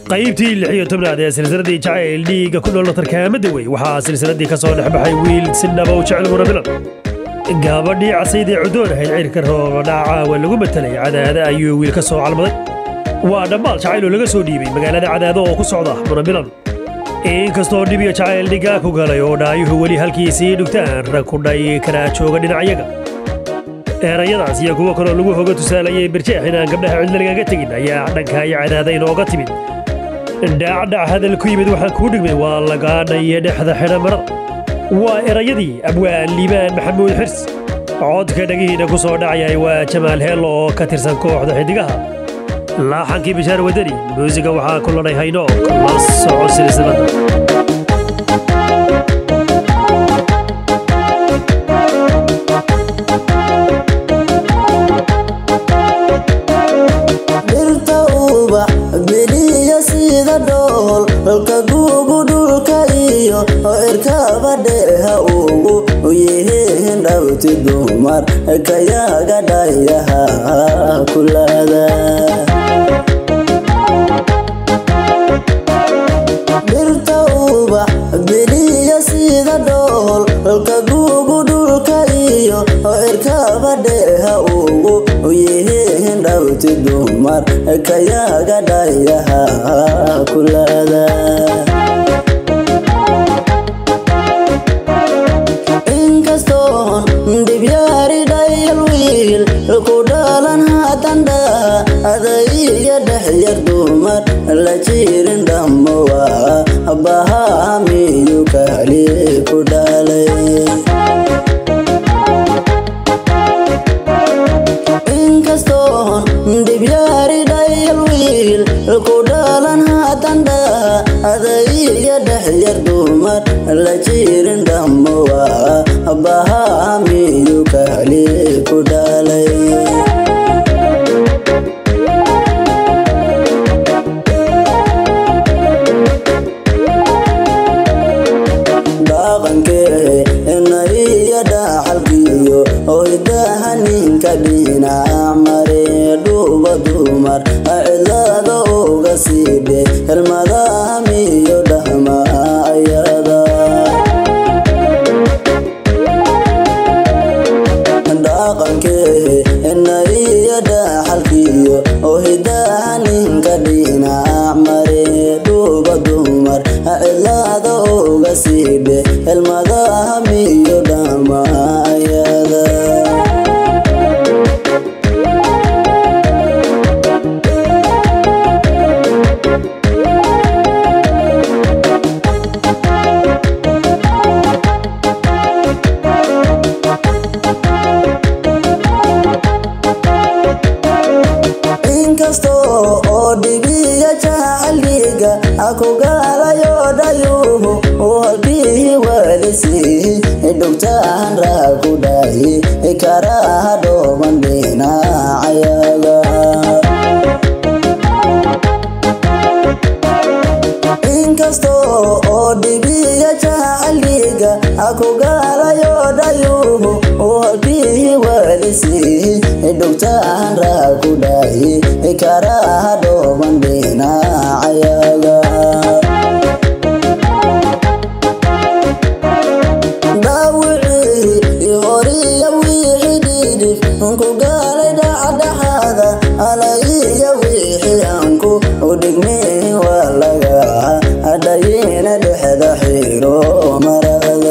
qaybtii lix iyo tobnaad ee silsiladii jacayl dhiigga ku nool tarkaamada wey waxaa silsiladii ka soo dhex baxay wiil si dhaba u jecel munabilan gabadhii casaydee cudoon ahayd cirka roobadhaaca waa lagu matelay cadaada ayuu wiil ka soo calmaday waa dhammaal jacayl oo laga soo dhiibay magaalada cadaado oo ku socda munabilan inkastoo dhib iyo jacayl dhigaa ku galay oo dhaayuhu weli halkiisii dhugtaan rag ku dhay kanaa jooga dhinacyaga erayadaas iyo kuwo kaloo lagu hoga tusaalayay birjeex inaan gabdhaha cidla lagaga tegin ayaa dhanka iyo cadaada inooga timid dhacdhac hadal ku yimid waxaan kuu dhigmay waa lagaadha iyo dhexda xidha marada waa erayadii abwaan liibaan maxamuud xirs codka dhagihiina ku soo dhacayay waa jamaal heello oo ka tirsan kooxda xidigaha laaxankii bishaar wadani muusiga waxaa ku lanay haynook la soco silsilada dhirta ubax biliya sida dhool dhulka guugu dhulka iyo cirkaba dheeha ugu yihiin dhawti dumar kayaga dhayaha kulada dhirta ubax biliya sida dhool dhulka guugu dhulka iyo cirkaba dheeha ugu yihiin dhawti dumar kayaga dhayaha kulada inkastoon dhibyaari dhayal wiil ku dhalan hadandha adaiga dhexyar dumar la jirin dhammowa bahamiyu kali ku dhalay inkastoon dhibyaari dhayal wiil ku dhalan hadandha adaiga dhexyar dumar la jirin dhammowa bahamiyu kali ku dhalay dhaqankee inaiyo dhaxalkiyo hoydaha ninka dhinac mare dhuuba dumar cidlada uga siidhe helmadahamiyo dhahma ayada dhaqankee inaiyo dhaxalkiyo hoydaha ninka dhinac mare dhuuba dumar cidlada uga siidhe helmadahamiyo dhahma ayada inkasto oo dhibiya jacaliga aku gaalayo dhayuhu halkii walisi dhugtaan raa ku dhahi karaha dhooban dhinacayaga inkasto oo dhibiya jacaliga aku gaalayo dhayuhu halkii walisi dhugtaan raa ku dhahi karaha dhooban dhinacayaga dhaawicii horiya wixii dhidhif ku gaalay dhacdhaxaada alaiya wixii anku udhigmay waa laga dhayina dhexda xiro marada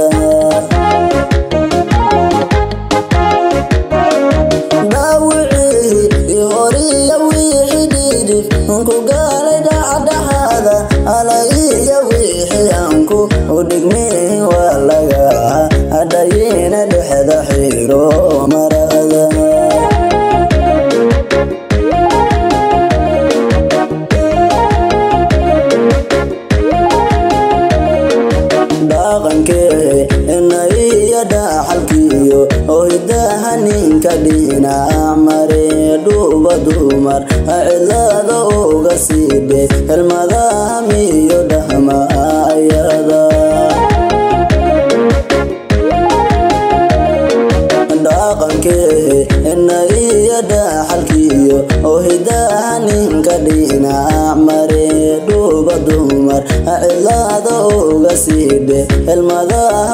dhaawicii horiya wixii dhidhif ku gaalay dhacdhaxaada alaiya wixii anku udhigmay waa laga dhayina dhexda xiro marada dhaqankee inaiyo dhaxalkiyo hoydaha ninka dhinac mare dhuuba dumar cidlada uga siidhe helmadahamiyo dhahma ayada dhaqankee inaiyo dhaxalkiyo hoydaha ninka dhinac mare dhuuba cilaada uga siidhe helmadaha